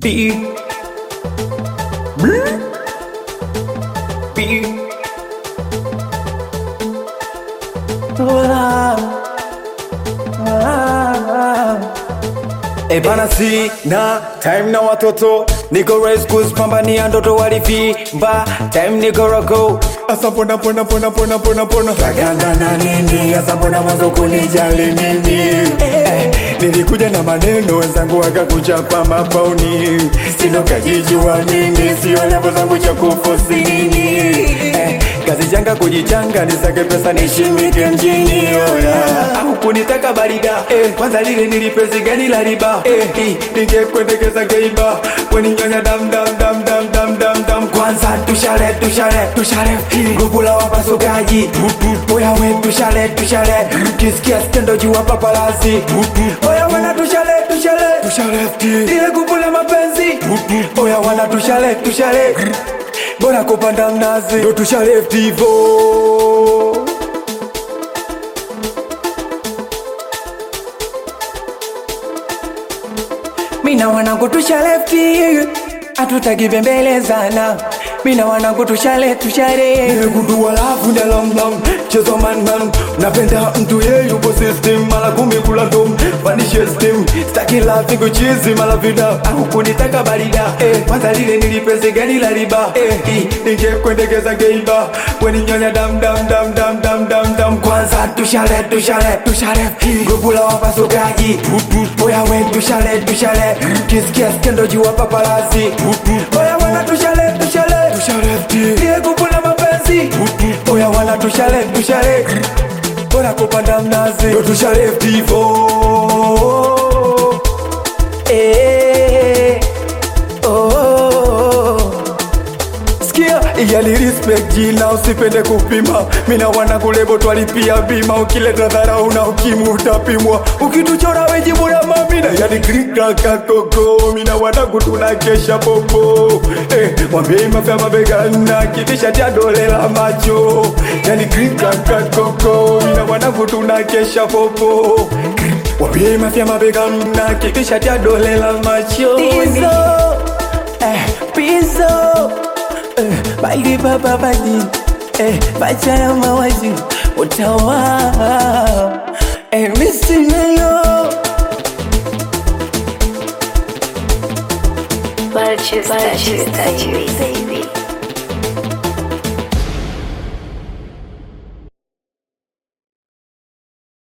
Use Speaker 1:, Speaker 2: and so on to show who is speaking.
Speaker 1: Beat. Brr. Beat. Ah. Ah. E bana sina time na watoto niko race kuzipambania ndoto walivimba time niko roko asa pona pona pona pona pona pona kaganda na nini asa pona mwanzo kunijali nini eh, nilikuja na maneno wenzangu wakakuchapa mapauni sino kajijua nini sio levo zangu cha kufosi nini eh, kazi janga kujichanga nisake pesa nishimike mjini oya au kunitaka barida eh, kwanza lile nilipezi gani la riba eh, hi, ningekwendekeza geiba weninyonya dam dam dam dam dam dam dam kwanza tushale tushale tushale grupu la wapasukaji oya we tushale tushale kisikia skendo juu hapa palazi oya wana tushale tushale tushale ile grupu la mapenzi oya wana tushale tushale bora kupanda mnazi ndo tushaleft hivo mina wanangu tushalefti hatutaki bembelezana mina wanangu tushale tushale nimegundua lavu na lomlom chezo manman napenda mtu ye yupo system mara kumi kula dom panishe stem staki lavi kuchizi mara vida au kunitaka barida eh, kwanza lile nilipeze gani la riba eh, hi, ningekwendekeza geiba weninyonya dam dam dam dam dam dam dam kwanza tushale tushale tushale grupu la wapasukaji oya we tushale tushale kisikia skendo juu hapa palazi oya wana tushale tushale tushale ile grupu la mapenzi oya wana tushale tushale bora kupanda mnazi ndo tushale tivo eh, oh. Sikia iyali respect jina usipende kupima mina wanangu lebo twalipia bima ukileta dharau na ukimu utapimwa ukituchora wejibu na mamina yani krikakakoko mina wanangu tunakesha popo eh, mwambie mafya mabegana kitisha tia dole la macho yani krikakakoko mina wanangu tunakesha popo Wambie mafya mabegana kitisha tia dole la macho
Speaker 2: Pizzo, eh, pizzo, eh, bali baba bali, eh, bachara mawazi, utawa, eh, misi nayo.
Speaker 3: Purchase, purchase, purchase.